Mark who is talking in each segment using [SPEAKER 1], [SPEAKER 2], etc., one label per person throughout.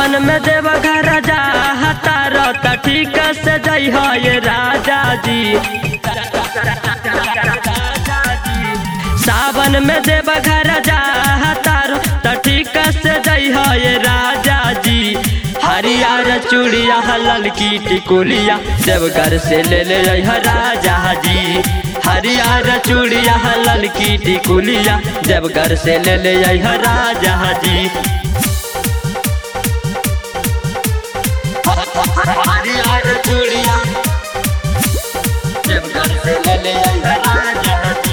[SPEAKER 1] सावन में देव घर जा तार त ठीक से जई हो ये राजा जी सावन में देव घर जा तार त ठीक से जई हो ये राजा जी हरियर चूड़िया ललकी टिकुलिया देवघर से ले ले आई ह राजा जी हरियर चूड़िया ललकी टिकुलिया देवघर से ले ले आई ह राजा जी हरियर चूड़िया देवघर से ले ले आई ह राजा जी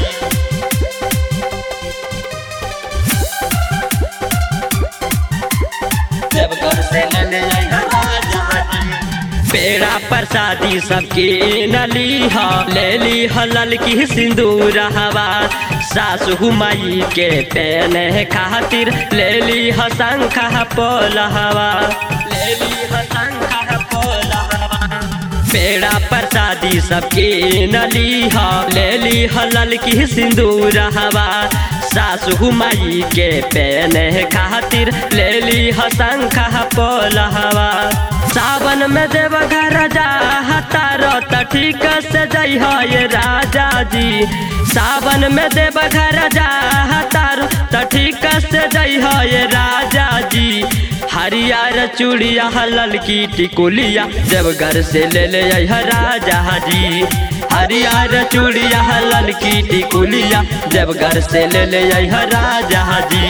[SPEAKER 1] देवघर से ले ले आई ह राजा जी पेड़ा प्रसादी सबके नली ह ले ली ह ललकी सिंदूर हवा सासु माई के पेने खातिर ले ली ह शंख पोल हवा ले ली ह शंख पोल हवा पेड़ा प्रसादी सबके नली ह ले ली ह ललकी सिंदूर हवा सासु माई के पेने खातिर ले ली ह शंख पोल हवा सावन में देव घर जा तार त ठीक से जई हो ये राजा जी सावन में देव घर जा तार त ठीक से जई हो ये राजा जी हरियर चूड़िया ललकी टिकुलिया देवघर से ले ले आई ह राजा जी हरियर चूड़िया ललकी टिकुलिया देवघर से ले ले आई ह राजा जी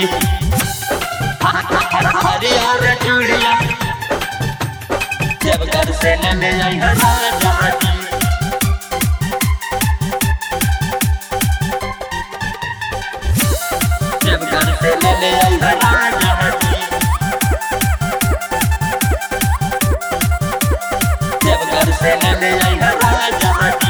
[SPEAKER 1] हरियर चूड़िया देवघर से ले ले आई ह राजा जी देवघर से ले ले आई ह राजा जी देवघर से ले ले आई ह राजा जी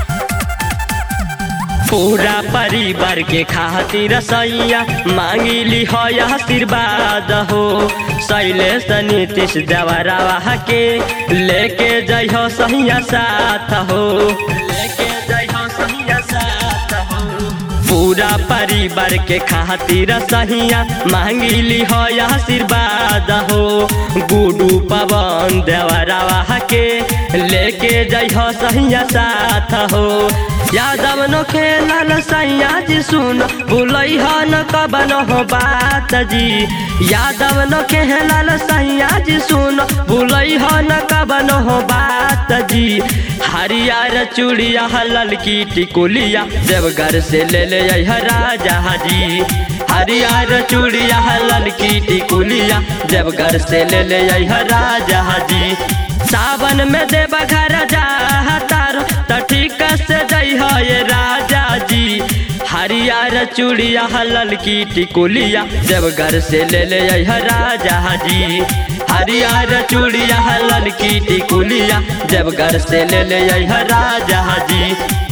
[SPEAKER 1] पूरा परिवार के खातिर सैया मांगिली हो आशीर्वाद हो शैलेश नीतीश देवरावा के लेके जाइ हो सैया साथ हो लेके जाइ हो सैया साथ हो पूरा परिवार के खातिर सहिया मांगिली हो आशीर्वाद हो गुडू पवन देवरावा के लेके जाइ हो सहिया साथ हो यादव नो खेलल सैया जी सुन भूलई हो न कबन हो बात जी यादव नो खेलल सैया जी सुन भूलई हो न कबन हो बात जी हरियर चूड़िया ललकी टिकुलिया देवघर से ले ले आई ह राजा जी हरियर चूड़िया ललकी टिकुलिया देवघर से ले ले आई ह राजा जी सावन में देव घर जा तार त ठीक से जई हो ये राजा जी हरियर चूड़िया ललकी टिकुलिया देवघर से ले ले आई ह राजा जी हरियर चूड़िया ललकी टिकुलिया देवघर से ले ले आई ह राजा जी